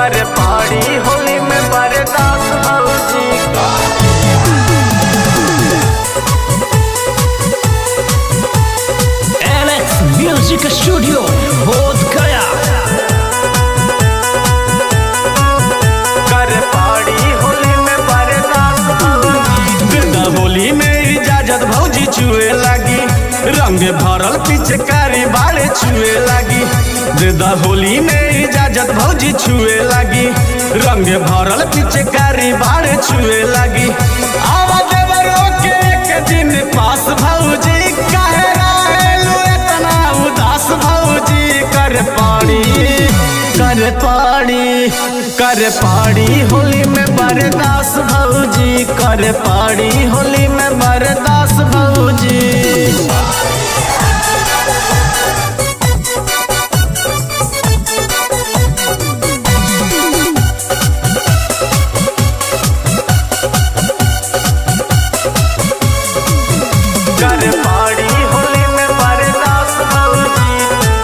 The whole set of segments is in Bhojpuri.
कर पाड़ी होली में बरदास भौजी एलेक्स म्यूजिक स्टूडियो बोध गया कर पाड़ी होली में बरदास भौजी बिरदा होली में इजाजत भौजी छुए लागी रंग भरल पिचकारी बाड़े छुए लागी बिरदा होली में इजाजत भौजी छुए लागी रंग भरल पिचकारी बाड़े छुए लागी आवा देवरो के एक दिन पास भौजी काहे रहेलू इतना उदास भौजी कर पाड़ी कर पाड़ी कर पाड़ी होली में बरदास भौजी कर पाड़ी होली में बरदास भौजी कर पाड़ी होली में बरदास भौजी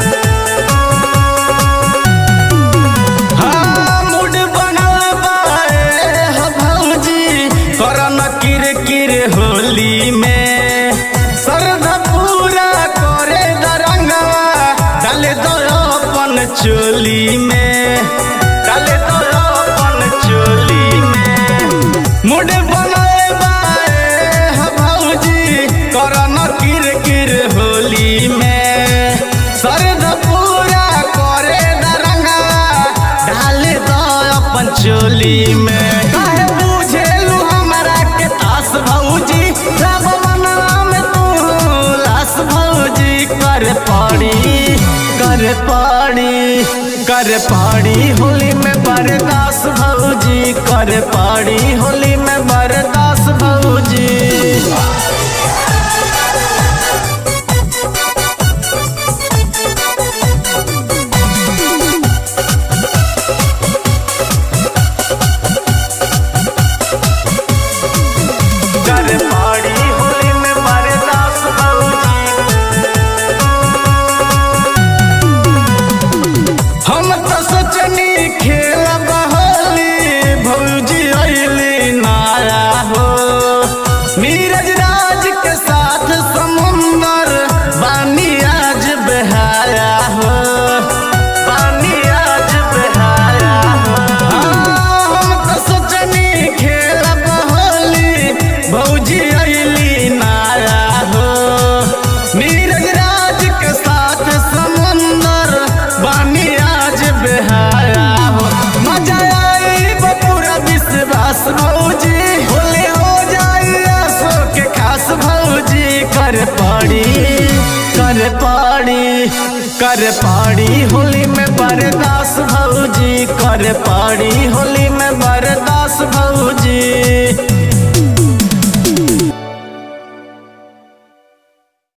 हाँ, मूड बनल बाए ह भौजी करन किर किर होली में श्रद्धा पूरा करे दरंगवा डाले दो अपन चोली में डाले दो अपन चोली में मूड बनल बाए ह भौजी करन किर किर होली में श्रद्धा पूरा करे दरंगवा डाल दो अपन चोली में काहे बुझेलू हमरा के तास भौजी रब मनवा में तू लास भौजी कर पड़ी कर पाड़ी कर पाड़ी होली में बरदास भौजी कर पाड़ी होली में बरदास भौजी कर पाड़ी होली में बरदास भौजी हम तो सोचनी खेल बहली भौजी अली नारा हो नीरज राज के साथ समुंदर बानी आज बहाया हो पानी आज बहाया हो हाँ, हम तो सोचनी खेल बहली भौजी अली नारा हो नीरज राज के साथ समुंदर बानी आज बहाया हो मजा आई पूरा विश्वास भौजी होले हो जाई आसो के खास भौजी कर पाड़ी कर पाड़ी कर पाड़ी होली में बरदास भौजी कर पाड़ी होली में बरदास भौजी